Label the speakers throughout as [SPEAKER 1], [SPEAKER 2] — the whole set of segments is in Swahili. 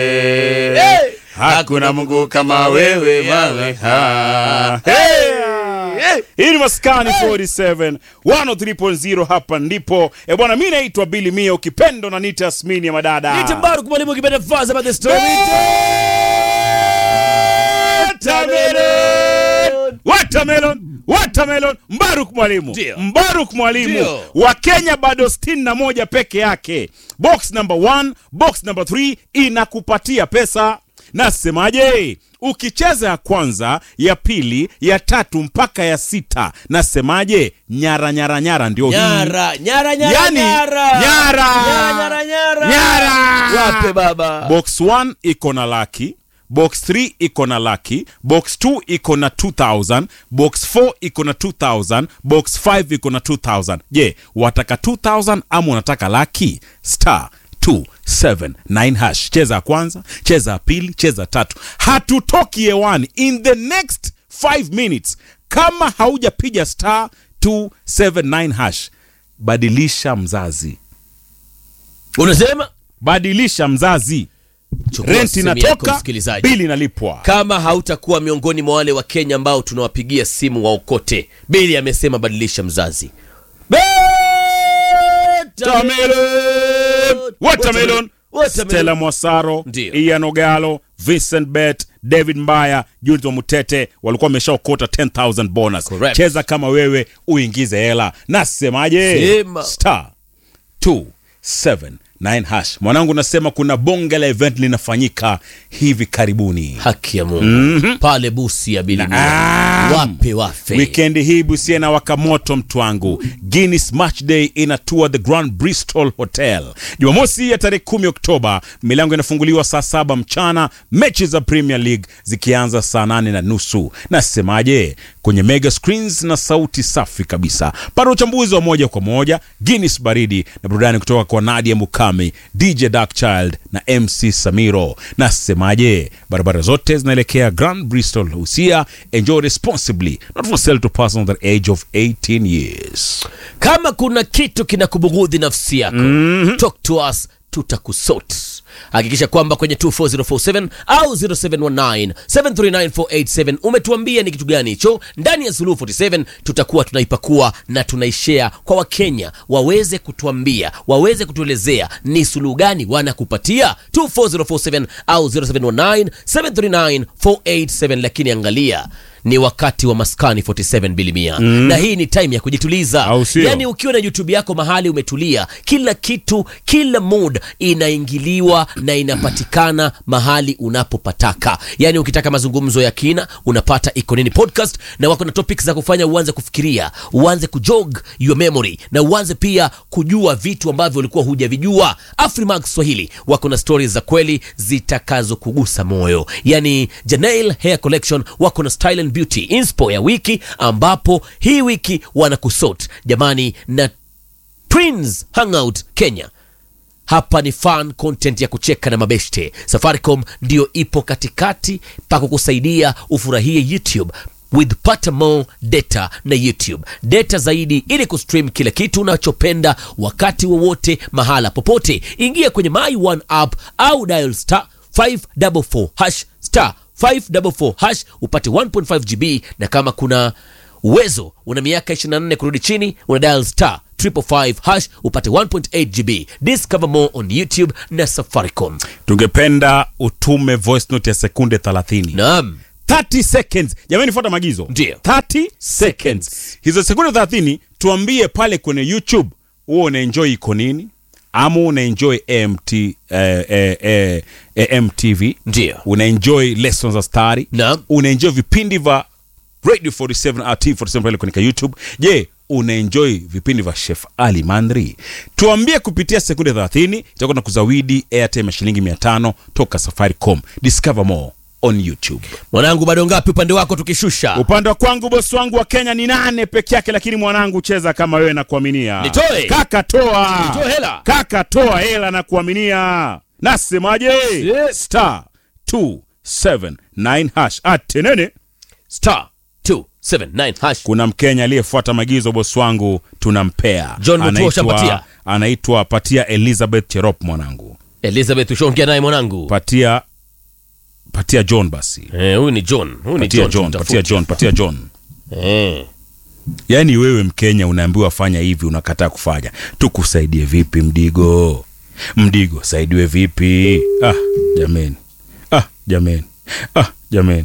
[SPEAKER 1] Hey! Hakuna Mungu kama wewe Yahweh. Ha. Hey! Hii ni Maskani 47 103.0 hapa ndipo. E bwana, mimi naitwa Billy Mia ukipendo na nita Asmini ya madada.
[SPEAKER 2] Nite Mbaruku mwalimu kipenda faza about the story.
[SPEAKER 1] Watermelon! Watermelon! Watermelon! Mbaruk mwalimu
[SPEAKER 2] Ndio.
[SPEAKER 1] Mbaruk mwalimu
[SPEAKER 2] Ndio.
[SPEAKER 1] wa Kenya bado 61 peke yake. Box number 1, box number 3 inakupatia pesa. Nasemaje? Ukicheza ya kwanza, ya pili, ya tatu mpaka ya sita, nasemaje? Nyara nyara nyara ndio hii.
[SPEAKER 2] Nyara, nyara, nyara,
[SPEAKER 1] Yani,
[SPEAKER 2] nyara.
[SPEAKER 1] nyara.
[SPEAKER 2] Nyara, nyara, nyara.
[SPEAKER 1] Nyara.
[SPEAKER 2] Wape baba.
[SPEAKER 1] box 1 iko na laki box 3 iko na laki box 2 iko na 2000 box 4 iko na 2000 box 5 iko na 2000 je wataka 2000 ama unataka laki star 279 hash cheza ya kwanza cheza ya pili cheza ya tatu hatutoki hewani in the next 5 minutes kama haujapiga star 279 hash badilisha mzazi
[SPEAKER 2] Unasema
[SPEAKER 1] badilisha mzazi
[SPEAKER 2] Chukua
[SPEAKER 1] rent
[SPEAKER 2] simu yako,
[SPEAKER 1] inatoka
[SPEAKER 2] msikilizaji.
[SPEAKER 1] bili inalipwa
[SPEAKER 2] kama hautakuwa miongoni mwa wale wa Kenya ambao tunawapigia simu waokote, Bili amesema badilisha mzazi.
[SPEAKER 1] Watermelon, Watermelon,
[SPEAKER 2] Watermelon.
[SPEAKER 1] Stella Mwasaro,
[SPEAKER 2] Ndio.
[SPEAKER 1] Ian Ogalo, Vincent Bet, David Mbaya, Judith wa Mutete walikuwa wameshaokota 10000 bonus.
[SPEAKER 2] Correct.
[SPEAKER 1] Cheza kama wewe uingize hela. Nasemaje?
[SPEAKER 2] Sema.
[SPEAKER 1] Star 279 hash. Mwanangu nasema kuna bonge la event linafanyika hivi karibuni.
[SPEAKER 2] Haki ya Mungu pale busi ya Bili
[SPEAKER 1] Naam.
[SPEAKER 2] wape wafe
[SPEAKER 1] Wikendi hii Busia na waka moto mtu wangu. Guinness Match Day inatua the Grand Bristol Hotel Jumamosi ya tarehe 10 Oktoba. Milango inafunguliwa saa saba mchana, mechi za Premier League zikianza saa nane na nusu. Nasemaje? Kwenye mega screens na sauti safi kabisa. Pata uchambuzi wa moja kwa moja, Guinness baridi na burudani kutoka kwa Nadia Mukami, DJ Darkchild na MC Samiro. Nasemaje? Barabara zote zinaelekea Grand Bristol Busia. Enjoy responsibly, not for sale to persons under the age of 18 years.
[SPEAKER 2] kama kuna kitu kinakubughudhi nafsi yako talk to us tutakusort hakikisha kwamba kwenye 24047 au 0719 739487 umetuambia ni kitu gani hicho ndani ya Suluhu 47 tutakuwa tunaipakua na tunaishare kwa wakenya waweze kutuambia waweze kutuelezea ni suluhu gani wanakupatia 24047 au 0719 739487 lakini angalia ni wakati wa maskani 47 bilimia na hii ni time ya kujituliza
[SPEAKER 1] Au sio?
[SPEAKER 2] yani ukiwa na youtube yako mahali umetulia kila kitu kila mood inaingiliwa na inapatikana mahali unapopataka yani ukitaka mazungumzo ya kina unapata iko nini podcast na wako na topics za kufanya uanze kufikiria uanze kujog your memory na uanze pia kujua vitu ambavyo ulikuwa hujavijua afrimax swahili wako na stories za kweli zitakazokugusa moyo yani janail hair collection wako na style and beauty inspo ya wiki ambapo hii wiki wanakusot jamani na Twins Hangout Kenya. Hapa ni fun content ya kucheka na mabeshte. Safaricom ndio ipo katikati pa kukusaidia ufurahie YouTube with pata more data na YouTube data zaidi ili kustream kila kitu unachopenda wakati wowote mahala popote. Ingia kwenye My One app au dial star 544 hash star 544 hash upate 1.5 GB na kama kuna uwezo una miaka 24 kurudi chini una dial star 555 hash upate 1.8 GB. Discover more on YouTube na Safaricom.
[SPEAKER 1] Tungependa utume voice note ya sekunde 30.
[SPEAKER 2] Naam.
[SPEAKER 1] 30 seconds. Jamani, fuata maagizo.
[SPEAKER 2] Ndio.
[SPEAKER 1] 30 seconds. Hizo sekunde 30 tuambie pale kwenye YouTube huo unaenjoy iko nini ama unaenjoy AMT eh, eh, eh, eh, MTV
[SPEAKER 2] Ndio.
[SPEAKER 1] unaenjoy lessons za stari
[SPEAKER 2] Naam.
[SPEAKER 1] unaenjoy vipindi vya Radio 47 RT 47 pale kwenye YouTube. Je, unaenjoy vipindi vya Chef Ali Mandri? Tuambie kupitia sekunde 30, itakuwa na kuzawidi airtime ya shilingi 500 toka Safaricom. Discover more on YouTube.
[SPEAKER 2] Mwanangu bado ngapi upande wako tukishusha?
[SPEAKER 1] Upande wa kwangu bosi wangu wa Kenya ni nane peke yake, lakini mwanangu cheza kama wewe na kuaminia.
[SPEAKER 2] Nitoe.
[SPEAKER 1] Kaka toa.
[SPEAKER 2] Nitoe hela.
[SPEAKER 1] Kaka toa hela na kuaminia. Nasemaje?
[SPEAKER 2] Yes.
[SPEAKER 1] Star 279 hash. Atenene.
[SPEAKER 2] Star 279 hash.
[SPEAKER 1] Kuna Mkenya aliyefuata maagizo bosi wangu tunampea.
[SPEAKER 2] John Mutua
[SPEAKER 1] Anaitwa-
[SPEAKER 2] ushampatia?
[SPEAKER 1] Anaitwa patia Elizabeth Cherop mwanangu.
[SPEAKER 2] Elizabeth ushaongea naye mwanangu
[SPEAKER 1] patia patia John basi
[SPEAKER 2] Eh, huyu ni John huyu ni
[SPEAKER 1] patia
[SPEAKER 2] John,
[SPEAKER 1] John
[SPEAKER 2] tumtafute.
[SPEAKER 1] patia John patia John
[SPEAKER 2] Eh.
[SPEAKER 1] yaani wewe Mkenya unaambiwa fanya hivi unakataa kufanya tukusaidie vipi Mdigo Mdigo saidiwe vipi ah jameni ah jameni ah jameni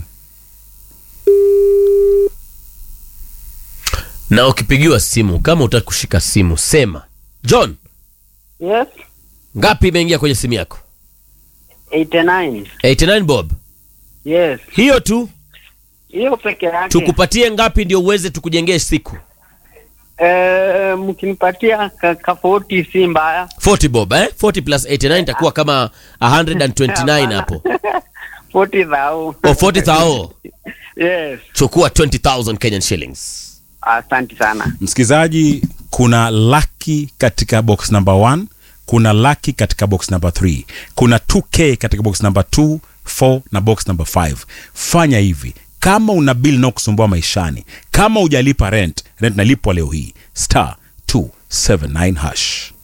[SPEAKER 2] na ukipigiwa simu kama utaki kushika simu sema John
[SPEAKER 3] Yes,
[SPEAKER 2] ngapi imeingia kwenye simu yako
[SPEAKER 3] 89.
[SPEAKER 2] 89 bob
[SPEAKER 3] Yes,
[SPEAKER 2] hiyo tu
[SPEAKER 3] hiyo peke yake.
[SPEAKER 2] tukupatie ngapi ndio uweze tukujengee siku
[SPEAKER 3] Eh, mkinipatia ka, ka 40 si mbaya.
[SPEAKER 2] 40 bob eh 40 plus 89 itakuwa kama 129 hapo
[SPEAKER 3] 40 thou.
[SPEAKER 2] o 40 thao
[SPEAKER 3] Yes,
[SPEAKER 2] chukua 20000 Kenyan shillings
[SPEAKER 3] asante sana.
[SPEAKER 1] msikilizaji kuna laki katika box number 1 kuna laki katika box number 3 kuna 2k katika box number 2 4 na box number 5 fanya hivi kama una bill na kusumbua maishani kama hujalipa rent rent nalipwa leo hii star 279 hash